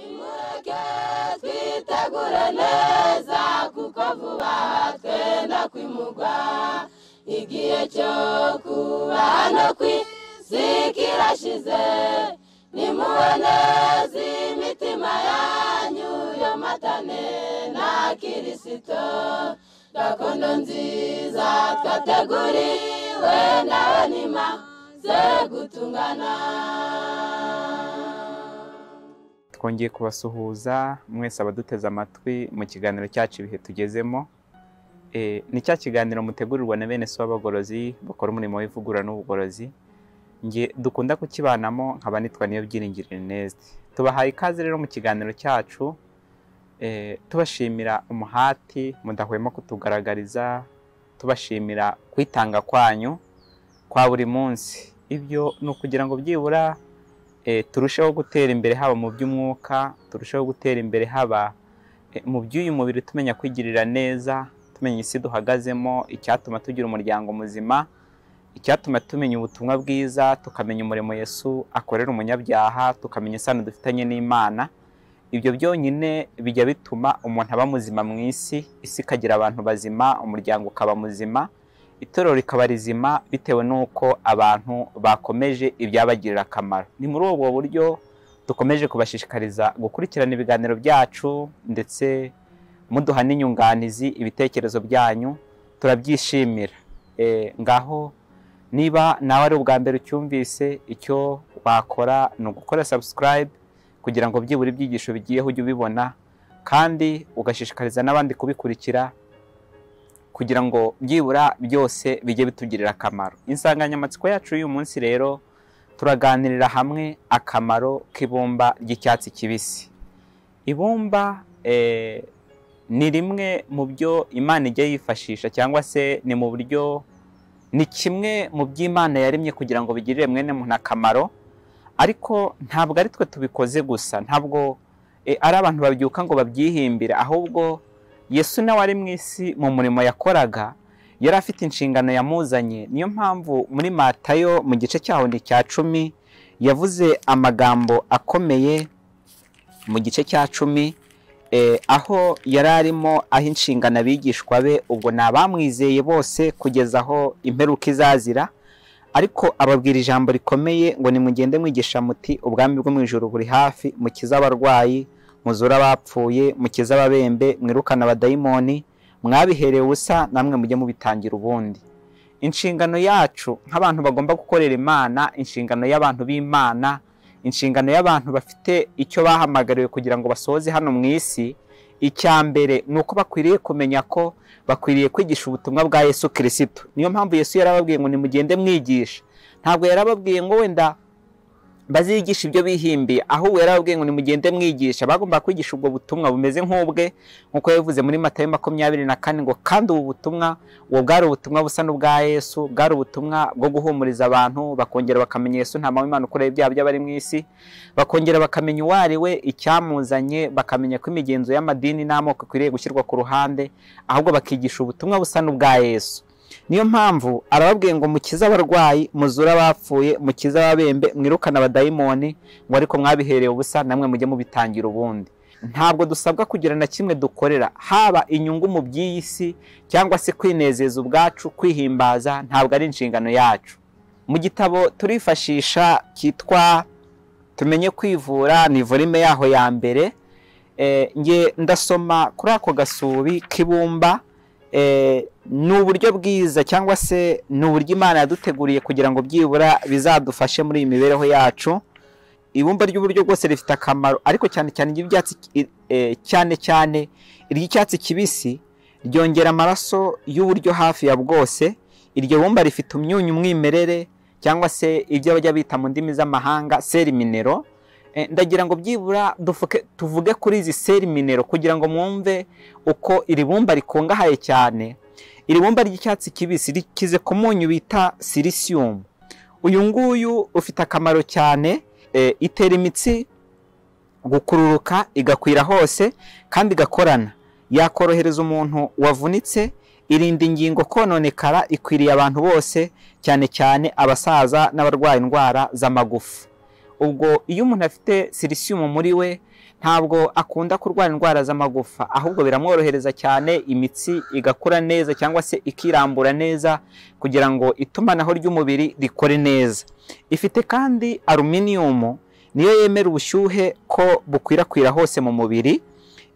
twubake twitegure neza kuko vuba twenda kwimugwa igihe cyo kuba no ku isi kirashize nimuwe neza imitima yanyu yomatane na kirisito gakondo nziza twateguriwe nawe nimaze gutungana twongeye kubasuhuza mwese abaduteze amatwi mu kiganiro cyacu ibihe tugezemo Eh, ni cya kiganiro mutegurirwa na bene so b'abagorozi bakora umurimo w'ivugurura n'ubugorozi nge dukunda kukibanamo nkaba nitwa niyo byiringiro Ernest tubahaye ikaze rero mu kiganiro cyacu eh, tubashimira umuhati mudahwema kutugaragariza tubashimira kwitanga kwanyu kwa buri munsi ibyo ni ukugira ngo byibura eh, turusheho gutera imbere haba mu by'umwuka turusheho gutera imbere haba eh, mu by'uyu mubiri tumenya kwigirira neza tumenya isi duhagazemo icyatuma tugira umuryango muzima icyatuma tumenya ubutumwa bwiza tukamenya umurimo yesu akorera umunyabyaha tukamenya isano dufitanye n'imana ibyo byonyine bijya bituma umuntu aba muzima mu isi isi ikagira abantu bazima umuryango ukaba muzima itorero rikaba rizima bitewe n'uko abantu bakomeje ibyabagirira akamaro ni muri ubwo buryo dukomeje kubashishikariza gukurikirana ibiganiro byacu ndetse muduha n'inyunganizi ibitekerezo byanyu turabyishimira Eh, ngaho niba nawe ari ubwa mbere ucyumvise icyo wakora ni ugukora subscribe kugira ngo byibura ibyigisho bigiyeho ujye ubibona kandi ugashishikariza n'abandi kubikurikira kugira ngo byibura byose bijye bitugirira akamaro insanganyamatsiko yacu y'uyu munsi rero turaganirira hamwe akamaro k'ibumba ry'icyatsi kibisi ibumba eh, ni rimwe mu byo imana ijya yifashisha cyangwa se ni mu buryo ni kimwe mu byo imana yaremye kugira ngo bigirire mwene muntu akamaro ariko ntabwo ari twe tubikoze gusa ntabwo eh, ari abantu babyuka ngo babyihimbire ahubwo yesu nawe ari mu isi mu murimo yakoraga yari afite inshingano yamuzanye niyo mpamvu muri matayo mu gice cyaho ni cya cumi yavuze amagambo akomeye mu gice cya cumi eh, aho yari arimo aha inshingano abigishwa be ubwo ni abamwizeye bose kugeza aho imperuka izazira ariko ababwira ijambo rikomeye ngo nimugende mwigisha muti ubwami bwo mu ijoro buri hafi mukize abarwayi muzure abapfuye mukize ababembe mwirukane abadayimoni mwabiherewe ubusa namwe mujye mubitangira ubundi inshingano yacu nk'abantu bagomba gukorera imana inshingano y'abantu b'imana inshingano y'abantu bafite icyo bahamagariwe kugira ngo basohoze hano mu isi icya mbere ni uko bakwiriye kumenya ko bakwiriye kwigisha ubutumwa bwa yesu kirisito niyo mpamvu yesu yarababwiye ngo nimugende mwigisha ntabwo yarababwiye ngo wenda bazigisha ibyo bihimbiye ahubwo yarababwiye ngo nimugende mwigisha bagomba kwigisha ubwo butumwa bumeze nk'ubwe nk'uko yabivuze muri matayo makumyabiri na kane ngo kandi ubu butumwa ubu bwari ubutumwa busa n'ubwa yesu bwari ubutumwa bwo guhumuriza abantu bakongera bakamenya yesu nta mpamvu imana ukoreye ibyaha by'abari mu isi bakongera bakamenya uwo ari we icyamuzanye bakamenya ko imigenzo y'amadini n'amoko ikwiriye gushyirwa ku ruhande ahubwo bakigisha ubutumwa busa n'ubwa yesu niyo mpamvu arababwiye ngo mukize abarwayi muzure abapfuye mukize ababembe mwirukane abadayimoni ngo ariko mwabiherewe ubusa namwe mujye mubitangira ubundi ntabwo dusabwa kugira na kimwe dukorera haba inyungu mu by'iyi si cyangwa se kwinezeza ubwacu kwihimbaza ntabwo ari inshingano yacu mu gitabo turifashisha cyitwa tumenye kwivura ni volume yaho ya mbere Eh, nge ndasoma kuri ako gasubi k'ibumba eh, ni uburyo bwiza cyangwa se ni uburyo imana yaduteguriye kugira ngo byibura bizadufashe muri iyi mibereho yacu ibumba ry'uburyo bwose rifite akamaro ariko cyane cyane iry'ibyatsi ki- eh, cyane cyane iry'icyatsi kibisi ryongera amaraso y'uburyo hafi ya bwose iryo bumba rifite umyunyu umwimerere cyangwa se ibyo bajya bita mu ndimi z'amahanga seliminero Eh, ndagira ngo byibura dufuke- tuvuge kuri izi seliminero kugira ngo mwumve uko iri bumba rikungahaye cyane iri bumba ry'icyatsi kibisi rikize ku munyu bita silisiyumu uyu nguyu ufite akamaro cyane eh, itera imitsi gukururuka igakwira hose kandi igakorana yakorohereza umuntu wavunitse irinda ingingo kononekara ikwiriye abantu bose cyane cyane abasaza n'abarwaye indwara z'amagufa ubwo iyo umuntu afite silisiyumu muri we ntabwo akunda kurwara indwara z'amagufa ahubwo biramworohereza cyane imitsi igakura neza cyangwa se ikirambura neza kugira ngo itumanaho ry'umubiri rikore neza ifite kandi aluminiyumu niyo yemera ubushyuhe ko bukwirakwira hose mu mubiri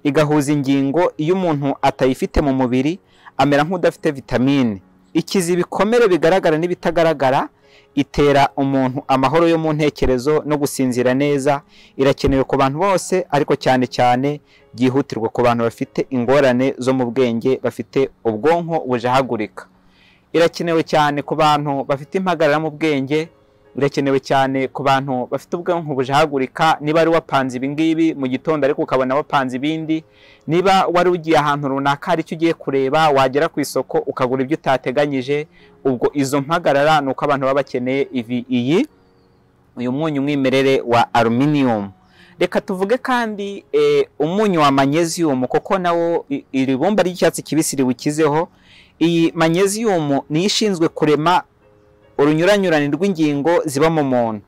igahuza ingingo iyo umuntu atayifite mu mubiri amera nk'udafite vitamine ikiza ibikomere bigaragara n'ibitagaragara itera umuntu amahoro yo mu ntekerezo no gusinzira neza irakenewe ku bantu bose ariko cyane cyane byihutirwa ku bantu bafite ingorane zo mu bwenge bafite ubwonko bujahagurika irakenewe cyane ku bantu bafite impagarara mu bwenge birakenewe cyane ku bantu bafite ubwonko bujahagurika niba wari wapanze ibingibi mu gitondo ariko ukabona wapanze ibindi niba wari ugiye ahantu runaka hari icyo ugiye kureba wagera ku isoko ukagura ibyo utateganyije ubwo izo mpagarara ni uko abantu baba bakeneye ivi iyi uyu munyu umwimerere wa aluminiyumu reka tuvuge kandi eh, umunyu wa manyeziyumu kuko nawo i- iri bumba ry'icyatsi kibisi riwukizeho iyi manyeziyumu niyo ishinzwe kurema urunyuranyurane rw'ingingo ziba mu muntu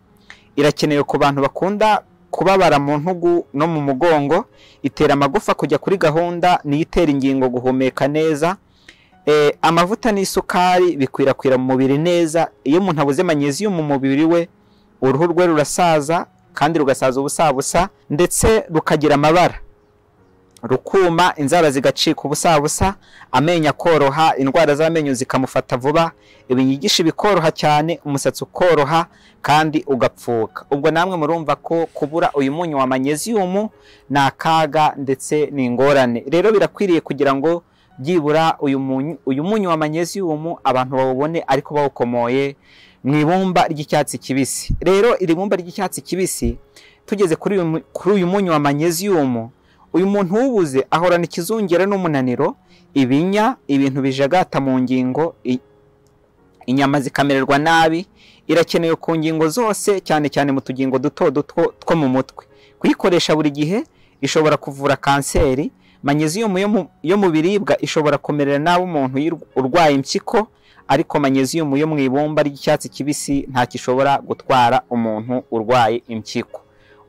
irakenewe ku bantu bakunda kubabara mu ntugu no mu mugongo itera amagufa kujya kuri gahunda niyo itera ingingo guhumeka neza Eh, amavuta n'isukari bikwirakwira mu mubiri neza iyo umuntu abuze manyeziyumu mu mubiri we uruhu rwe rurasaza kandi rugasaza ubusabusa ndetse rukagira amabara rukuma inzara zigacika ubusabusa amenyo akoroha indwara z'amenyo zikamufata vuba ibinyigisho bikoroha cyane umusatsi ukoroha kandi ugapfuka ubwo namwe murumva ko kubura uyu munyu wa manyeziyumu ni akaga ndetse ni ingorane rero birakwiriye kugira ngo byibura uyu munyu uyu munyu wa manyeziyumu abantu bawubone ariko bawukomoye mu ibumba ry'icyatsi kibisi rero iri bumba ry'icyatsi kibisi tugeze kuri uyu mu- kuri uyu munyu wa manyeziyumu uyu muntu uwubuze ahorana ikizungera n'umunaniro ibinya ibintu bijagata mu ngingo i- inyama zikamererwa nabi irakenewe ku ngingo zose cyane cyane mu tugingo duto duto two mu mutwe kuyikoresha buri gihe ishobora kuvura kanseri manyeziyumu yo mu- yo mu biribwa ishobora kumerera nabi umuntu yir- urwaye impyiko ariko manyeziyumu yo mu ibumba ry'icyatsi kibisi ntacyo ishobora gutwara umuntu urwaye impyiko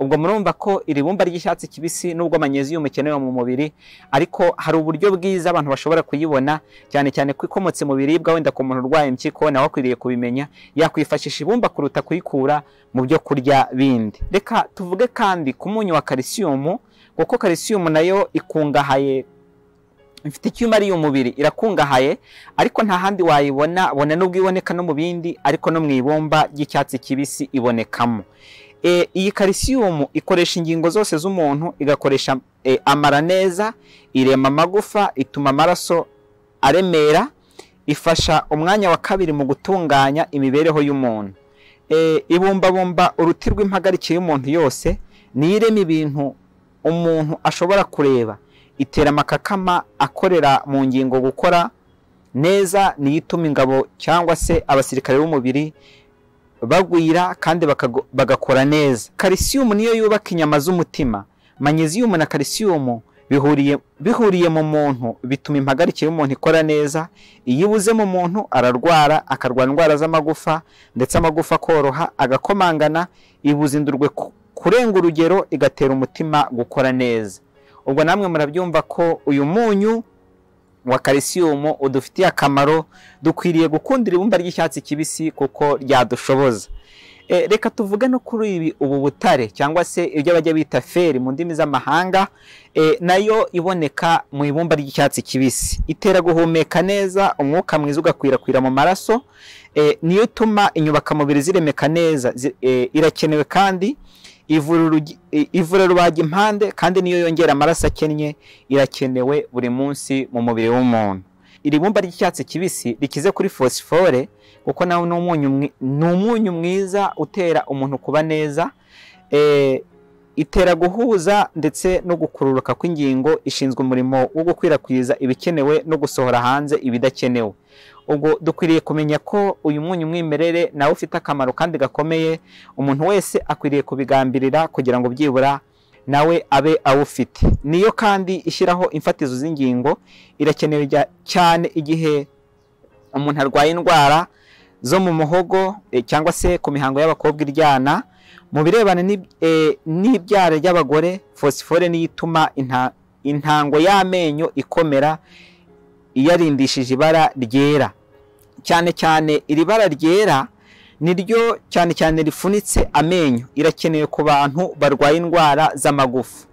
ubwo murumva ko iri bumba ry'icyatsi kibisi nubwo manyeziyumu ikenewe mu mubiri ariko hari uburyo bwiza abantu bashobora kuyibona cyane cyane ko ikomotse mu biribwa wenda ku muntu urwaye impyiko nawe akwiriye kubimenya yakwifashisha ibumba kuruta kuyikura mu byo kurya bindi reka tuvuge kandi ku munyu wa kalisiyumu kuko kalisiyumu nayo ikungahaye ifite icyuma ari umubiri irakungahaye ariko nta handi wayibona bona nubwo iboneka no mu bindi ariko no mu ibumba ry'icyatsi kibisi ibonekamo E, iyi kalisiyumu ikoresha ingingo zose z'umuntu igakoresha e, amara neza irema amagufa ituma amaraso aremera ifasha umwanya wa kabiri mu gutunganya imibereho y'umuntu e, ibumbabumba uruti rw'impagarike y'umuntu yose niyo irema ibintu umuntu ashobora kureba itera amakakama akorera mu ngingo gukora neza niyo ituma ingabo cyangwa se abasirikare b'umubiri bagwira kandi bakago- bagakora neza kalisiyumu niyo yubaka inyama z'umutima manyeziyumu na kalisiyumu bihuriye bihuriye mu muntu bituma impagarike y'umuntu ikora neza iyo ibuze mu muntu ararwara akarwara indwara z'amagufa ndetse amagufa akoroha agakomangana ibuza indurwe ku- kurenga urugero igatera umutima gukora neza ubwo namwe murabyumva ko uyu munyu wa kalisiyumu udufitiye akamaro dukwiriye gukundira ibumba ry'icyatsi kibisi kuko ryadushoboza E, reka tuvuge no kuri ibi ubu butare cyangwa se ibyo bajya bita feri mu ndimi z'amahanga e, nayo iboneka mu ibumba ry'icyatsi kibisi itera guhumeka neza umwuka mwiza ugakwirakwira mu maraso e, niyo ituma inyubakamubiri ziremeka neza zi- e, irakenewe kandi ivura urugi- i- ivura rubaga impande kandi niyo yongera amaraso akennye irakenewe buri munsi mu mubiri w'umuntu iri bumba ry'icyatsi kibisi rikize kuri fosifore kuko nawe ni umunyu mwi- ni umunyu mwiza utera umuntu kuba neza Eh, itera guhuza ndetse no gukururuka kw'ingingo ishinzwe umurimo wo gukwirakwiza ibikenewe no gusohora hanze ibidakenewe ubwo dukwiriye kumenya ko uyu munyu mwimerere nawe ufite akamaro kandi gakomeye umuntu wese akwiriye kubigambirira kugira ngo byibura nawe abe awufite niyo kandi ishyiraho imfatizo z'ingingo irakenewe jya- cyane igihe umuntu arwaye indwara zo mu muhogo eh, cyangwa se ku mihango y'abakobwa iryana mu birebana n'ib- eh, n'ibyara ry'abagore fosifore niyo ituma inta- intango y'amenyo ikomera iyarindishije ibara ryera cyane cyane iri bara ryera ni ryo cyane cyane rifunitse amenyo irakenewe ku bantu barwaye indwara z'amagufa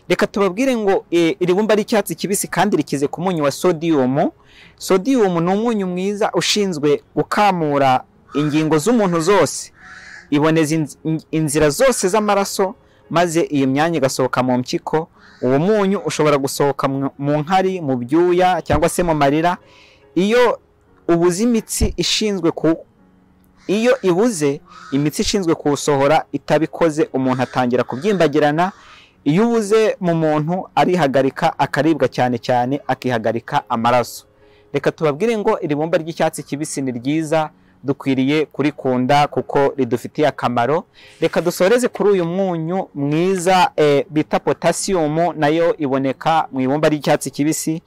reka tubabwire ngo eh, iri bumba ry'icyatsi kibisi kandi rikize ku munyu wa sodiyumu sodiyumu ni umunyu mwiza ushinzwe gukamura ingingo z'umuntu zose iboneza inz- in- inzira zose z'amaraso maze iyi myanya igasohoka mu mpyiko uwo munyu ushobora gusohoka mu- mu nkari mu byuya cyangwa se mu marira iyo ubuze imitsi ishinzwe ku iyo ibuze imitsi ishinzwe kuwusohora itabikoze umuntu atangira kubyimbagirana iyo ubuze mu muntu arihagarika akaribwa cyane cyane akihagarika amaraso reka tubabwire ngo iri bumba ry'icyatsi kibisi ni ryiza dukwiriye kurikunda kuko ridufitiye akamaro reka dusoreze kuri uyu munyu mwiza eh, bita potasiyumu nayo iboneka mu ibumba ry'icyatsi kibisi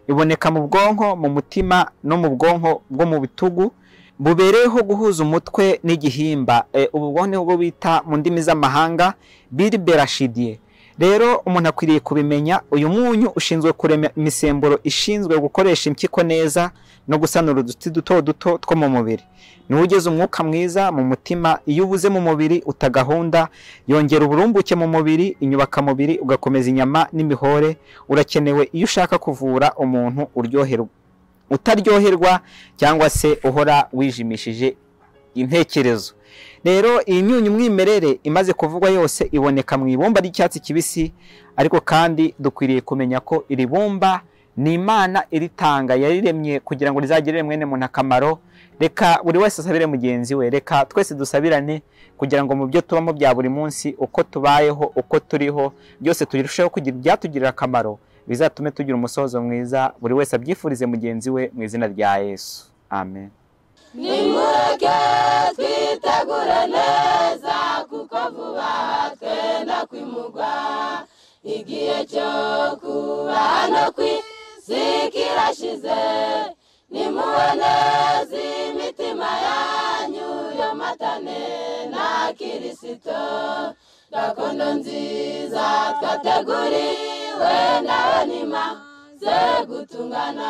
iboneka mu bwonko mu mutima no mu bwonko bwo mu bitugu bubereyeho guhuza umutwe n'igihimba Eh, ubu bwonko ni bwo bita mu ndimi z'amahanga biriberashidiye rero umuntu akwiriye kubimenya uyu munyu ushinzwe kurema imisemburo ishinzwe gukoresha impyiko neza no gusanura uduti duto duto two mu mubiri niwo ugeze umwuka mwiza mu mutima iyo ubuze mu mubiri uta gahunda yongera uburumbuke mu mubiri inyubakamubiri ugakomeza inyama n'imihore urakenewe iyo ushaka kuvura umuntu uryoherwa utaryoherwa cyangwa se uhora wijimishije intekerezo rero iyi myunyu mwimerere imaze kuvugwa yose iboneka mu ibumba ry'icyatsi kibisi ariko kandi dukwiriye kumenya ko iri bumba ni imana iritanga yariremye kugira ngo rizagirire mwene muntu akamaro reka buri wese asabire mugenzi we reka twese dusabirane kugira ngo mu byo tubamo bya buri munsi uko tubayeho uko turiho byose turusheho kugira ibyatugirira akamaro bizatume tugira umusozo mwiza buri wese abyifurize mugenzi we mu izina rya yesu amen nimureke twitegure neza kuko vuba twenda kwimugwa igihe cyo kuba no ku isi kirashize nimubaneze imitima yanyu yomatane na kirisito gakondo nziza twateguriwe nawe nimaze gutungana